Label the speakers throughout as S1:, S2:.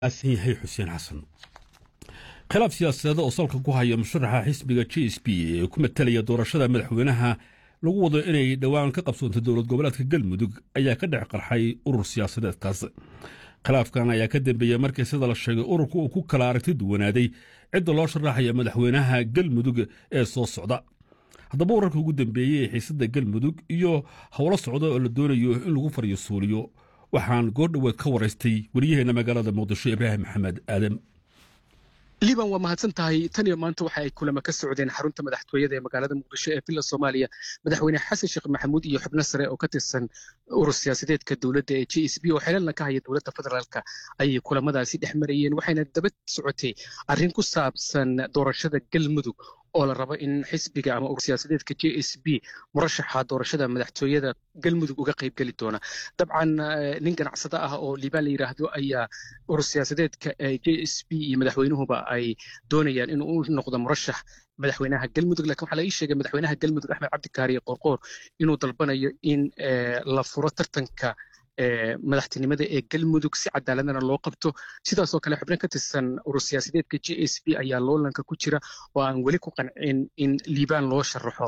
S1: aasan yahay xuseen xasan khilaaf siyaasadeeda oo salka ku haya musharaxa xisbiga j s b ee ku matalaya doorashada madaxweynaha lagu wado inay dhowaan ka qabsoonto dowlad goboleedka galmudug ayaa ka dhex qarxay urur siyaasadeedkaas khilaafkan ayaa ka dambeeyey markii sida la sheegay ururka uu ku kala aragti duwanaaday cidda loo sharaxaya madaxweynaha galmudug ee soo socda haddaba wararka ugu dambeeyey ee xiisadda galmudug iyo howlo socda oo la doonayo in lagu faryo suuliyo waxaan goordhoweed ka waraystay wariyaheenna magaalada muqdisho ibraahim maxamed aadam
S2: liban waa mahadsan tahay tan iyo maanta waxa ay kulamo ka socdeen xarunta madaxtooyada ee magaalada muqdisho ee villa soomaaliya madaxweyne xasan sheekh maxamuud iyo xubno sare oo ka tirsan urur siyaasadeedka dowladda ee j s b oo xelalna ka haya dowladda federaalka ayay kulamadaasi dhex marayeen waxayna daba socotay arrin ku saabsan doorashada galmudug oo la rabo in xisbiga ama urur siyaasadeedka j s b murashaxa doorashada madaxtooyada galmudug uga qayb geli doona dabcan nin ganacsado ah oo liibaan la yidhaahdo ayaa urur siyaasadeedka j s b iyo madaxweynuhuba ay doonayaan inuu u noqdo murashax madaxweynaha galmudug lakin waxaa laga sheegay madaxweynaha galmudug axmed cabdikaariye qoorqoor inuu dalbanayo in la furo tartanka madaxtinimada ee galmudug si cadaaladana loo qabto sidaasoo kale xubno ka tirsan urur siyaasadeedka j s b ayaa loolanka ku jira oo aan weli ku qancin in liibaan loo sharaxo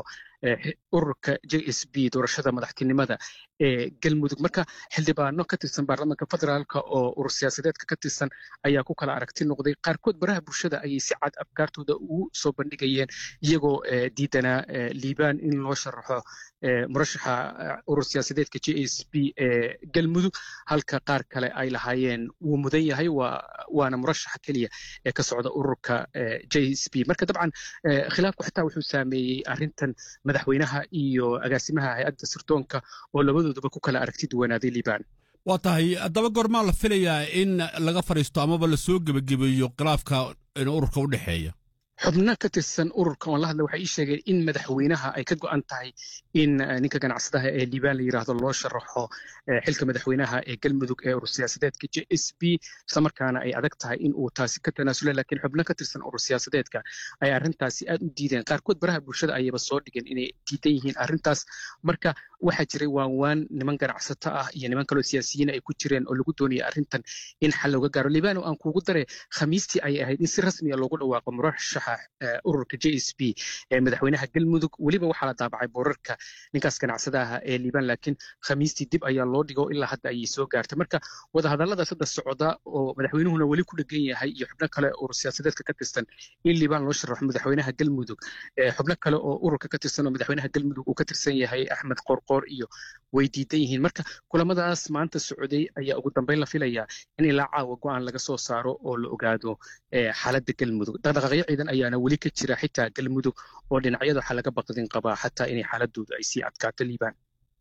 S2: ururka j s b doorashada madaxtinimada ee galmudug marka xildhibaano ka tirsan baarlamaanka federaalka oo urur siyaasadeedka ka tirsan ayaa ku kala aragti noqday qaarkood baraha bulshada ayay si cad afkaartooda ugu soo bandhigayeen iyagoo diidanaa liibaan in loo sharaxo murashaxa urur siyaasadeedka j s b ee galmudug halka qaar kale ay lahaayeen wuu mudan yahay waana murashaxa keliya ee ka socda ururka j s b marka dabcan khilaafku xitaa wuxuu saameeyey arrintan madaxweynaha iyo agaasimaha hay-adda sirdoonka oo labadooduba ku kala aragti duwanaaday liibaan
S1: waa tahay haddaba goormaa la filayaa in laga fadhiisto amaba la soo gebagabeeyo khilaafka ururka u dhexeeya
S2: xubno ka tirsan ururka oon la hadla waxay ii sheegeen in madaxweynaha ay ka go'an tahay in ninka ganacsadaha ee liibaan la yidhaahdo loo sharaxo xilka madaxweynaha ee galmudug ee urur siyaasadeedka j s b islamarkaana ay adag tahay in uu taasi ka tanaasula laakiin xubno ka tirsan urur siyaasadeedka ay arrintaasi aad u diideen qaarkood baraha bulshada ayayba soo dhigeen inay diidan yihiin arrintaas marka waxaa jiray waanwaan niman ganacsato ah iyo niman kaloo siyaasiyiin ay ku jireen oo lagu doonaya arrintan in xal looga gaaro liibaan oo aan kuugu dare khamiistii ayay ahayd in si rasmiya loogu dhawaaqo murashaxa ururka j s b ee madaxweynaha galmudug weliba waxaa la daabacay boorarka ninkaas ganacsadaha ee liibaan laakiin khamiistii dib ayaa loo dhigo ilaa hadda ayay soo gaartay marka wadahadalladaas hadda socda oo madaxweynuhuna weli ku dhegan yahay iyo xubno kale urur siyaasadeedka ka tirsan in liibaan loo sharaxo madaxweynaha galmudug xubno kale oo ururka ka tirsan oo madaxweynaha galmudug uu ka tirsan yahay axmed qorqoor iyo way diidan yihiin marka kulamadaas maanta socday ayaa ugu dambeyn la filayaa in ilaa caawa go'aan laga soo saaro oo la ogaado xaaladda galmudug dhaqdhaqaaqyo ciidan ayaana weli ka jira xitaa galmudug oo dhinacyada waxaa laga baqdin qabaa xataa inay xaaladoodu ay sii adkaato liibaan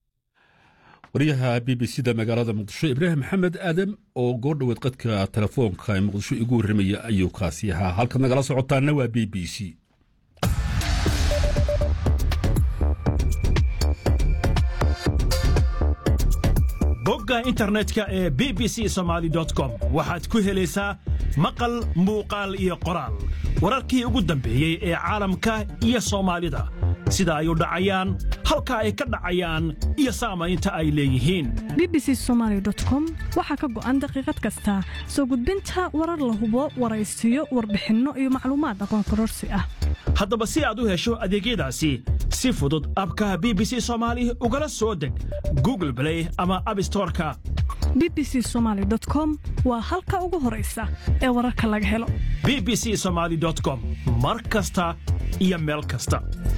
S1: wariyaha b b c da magaalada muqdisho ibraahim maxamed aadam oo goordhoweed qadka telefoonka ee muqdisho igu warramaya ayuu kaasi ahaa halkaad nagala socotaana waa b b c
S3: bogga internetka ee b b c somaali com waxaad ku helaysaa maqal muuqaal iyo qoraal wararkii ugu dambeeyey ee caalamka iyo soomaalida sida ay u dhacayaan halka ay ka dhacayaan iyo saamaynta ay leeyihiin
S4: b b c somaali com waxaa ka go'an daqiiqad kasta soo gudbinta warar la hubo waraysiyo warbixinno iyo macluumaad aqoon kororsi ah
S3: haddaba si aad u hesho adeegyadaasi si fudud abka b b c soomaali ugala soo deg google blay ama abstoreka
S4: b b c somaali com waa halka ugu horaysa ee wararka laga helo
S3: b b c somaali com mar kasta iyo meel kasta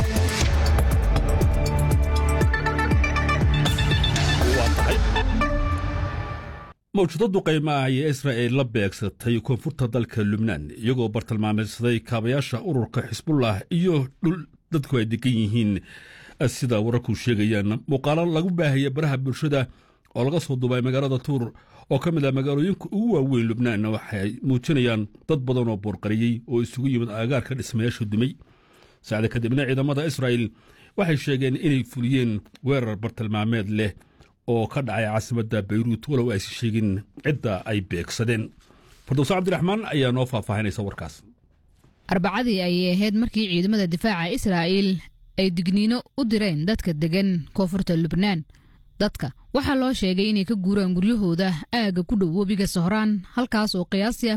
S1: mawjadadu qiimaah ayay israa'il la beegsatay koonfurta dalka lubnaan iyagoo bartilmaameysaday kaabayaasha ururka xisbullah iyo dhul dadku ay degan yihiin sida wararku sheegayaan muuqaalo lagu baahaya baraha bulshada oo laga soo duubay magaalada tuur oo ka mid ah magaalooyinka ugu waaweyn lubnaan waxay muujinayaan dad badan oo boorqariyey oo isugu yimid aagaarka dhismayaasha dumay saacda kadibna ciidamada israa'il waxay sheegeen inay fuliyeen weerar bartilmaameed leh oo ka dhacay caasimadda bayruut walow aysi sheegin cidda ay beegsadeen fardowse cabdiraxmaan ayaa noo faahfaahinaysa warkaas
S5: arbacadii ayay ahayd markii ciidamada difaaca israa'iil ay digniino u direen dadka degan koonfurta lubnaan dadka waxaa loo sheegay inay ka guuraan guryahooda aagga ku dhow webiga sohraan halkaas oo qiyaastii